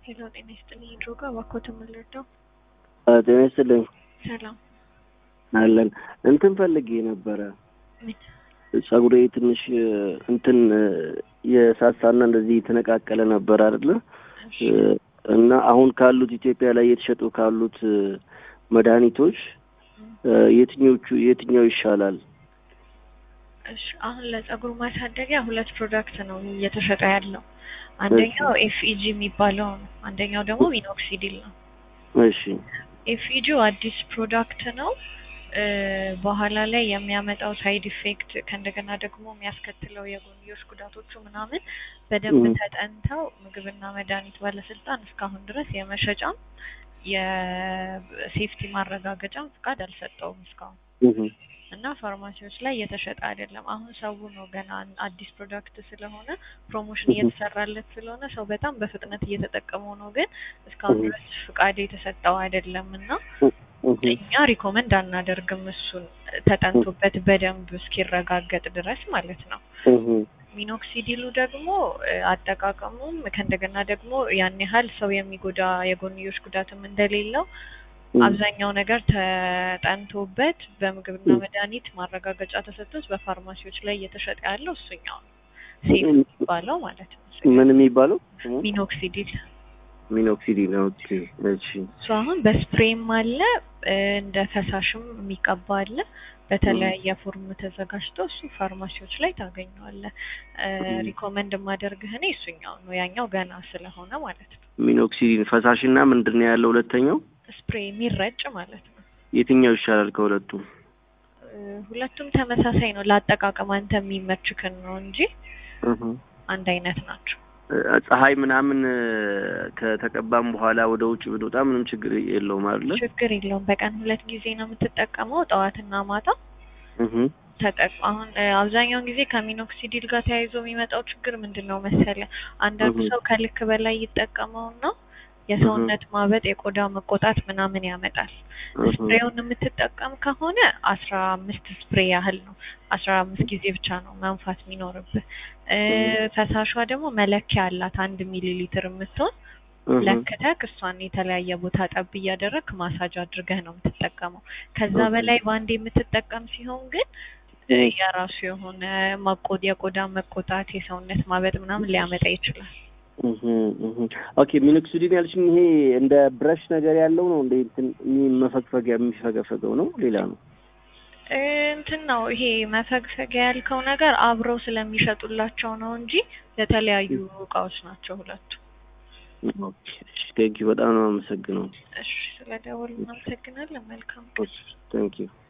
ሄሎ ጤና ይስጥልኝ ድሮ ጋር እባክዎትን ምን ልርዳው? ጤና ይስጥልኝ ሰላም አለን። እንትን ፈልጌ ነበረ ምን? ጸጉሬ ትንሽ እንትን የሳሳና እንደዚህ የተነቃቀለ ነበር አይደለ? እሺ እና አሁን ካሉት ኢትዮጵያ ላይ እየተሸጡ ካሉት መድኃኒቶች የትኞቹ የትኛው ይሻላል? እሺ አሁን ለጸጉር ማሳደጊያ ሁለት ፕሮዳክት ነው እየተሸጠ ያለው። አንደኛው ኤፍኢጂ የሚባለው ነው። አንደኛው ደግሞ ሚኖክሲዲል ነው። እሺ ኤፍኢጂው አዲስ ፕሮዳክት ነው። እ በኋላ ላይ የሚያመጣው ሳይድ ኢፌክት ከእንደገና ደግሞ የሚያስከትለው የጎንዮሽ ጉዳቶቹ ምናምን በደንብ ም። ተጠንተው ምግብና መድኃኒት ባለስልጣን እስካሁን ድረስ የመሸጫም የሴፍቲ ማረጋገጫም ፍቃድ አልሰጠውም እስካሁን እህ እና ፋርማሲዎች ላይ እየተሸጠ አይደለም። አሁን ሰው ነው ገና አዲስ ፕሮዳክት ስለሆነ ፕሮሞሽን እህ እየተሰራለት ስለሆነ ሰው በጣም በፍጥነት እየተጠቀመው ነው። ግን እስካሁን እህ ድረስ ፍቃድ የተሰጠው አይደለም እና እህ እኛ ሪኮመንድ አናደርግም እሱን ተጠንቶበት በደንብ እስኪረጋገጥ ድረስ ማለት ነው። እህ ሚኖክሲዲሉ ደግሞ እ አጠቃቀሙም ከእንደገና ደግሞ ያን ያህል ሰው የሚጎዳ የጎንዮሽ ጉዳትም እንደሌለው አብዛኛው ነገር ተጠንቶበት በምግብና እህ መድኃኒት ማረጋገጫ ተሰጥቶት በፋርማሲዎች ላይ እየተሸጠ ያለው እሱኛው ነው። ሴፍ የሚባለው ማለት ነው። ምን የሚባለው ስሙ? ሚኖክሲዲል ሚኖክሲዲል። ኦኬ እሺ እሱ አሁን በስፕሬም አለ እ እንደ ፈሳሽም የሚቀባ አለ። በተለያየ ፎርም ተዘጋጅቶ እሱ ፋርማሲዎች ላይ ታገኘዋለህ። እ እህ ሪኮመንድ የማደርግህ እኔ እሱኛው ነው። ያኛው ገና ስለሆነ ማለት ነው። ሚኖክሲዲል ፈሳሽና ምንድን ነው ያለው ሁለተኛው? ስፕሬ የሚረጭ ማለት ነው። የትኛው ይሻላል ከሁለቱ? እ ሁለቱም ተመሳሳይ ነው። ለአጠቃቀም አንተ የሚመችክን ነው እንጂ እህ አንድ አይነት ናቸው። እ ፀሐይ ምናምን ከተቀባም በኋላ ወደ ውጭ ብንወጣ ምንም ችግር የለውም አይደለ? ችግር የለውም። በቀን ሁለት ጊዜ ነው የምትጠቀመው፣ ጠዋትና ማታ እህ ተጠቅ አሁን እ አብዛኛውን ጊዜ ከሚኖክሲዲል ጋር ተያይዞ የሚመጣው ችግር ምንድን ነው መሰለህ? አንዳንዱ እህ ሰው ከልክ በላይ ይጠቀመውና እህ የሰውነት ማበጥ፣ የቆዳ መቆጣት ምናምን ያመጣል። እህ ስፕሬውን የምትጠቀም ከሆነ አስራ አምስት ስፕሬ ያህል ነው። አስራ አምስት ጊዜ ብቻ ነው መንፋት የሚኖርብህ። እ እህ ፈሳሿ ደግሞ መለኪያ አላት አንድ ሚሊ ሊትር የምትሆን እህ ለክተህ እሷን የተለያየ ቦታ ጠብ እያደረግክ ማሳጅ አድርገህ ነው የምትጠቀመው። ከዛ ኦኬ በላይ በአንዴ የምትጠቀም ሲሆን ግን እ እህ የራሱ የሆነ መቆ የቆዳ መቆጣት፣ የሰውነት ማበጥ ምናምን ሊያመጣ ይችላል። እህ እህ ኦኬ ሚኖክሲዲል ያልሽኝ ይሄ እንደ ብረሽ ነገር ያለው ነው እንደ እንትን መፈግፈጊያ የሚፈገፈገው ነው ሌላ ነው? እ እንትን ነው ይሄ መፈግፈጊያ ያልከው ነገር አብረው ስለሚሸጡላቸው ነው እንጂ የተለያዩ እቃዎች ናቸው ሁለቱ። ኦኬ እሺ ቴንኪው በጣም ነው የማመሰግነው። እሺ ስለደወሉ እናመሰግናለን። መልካም ቴንኪው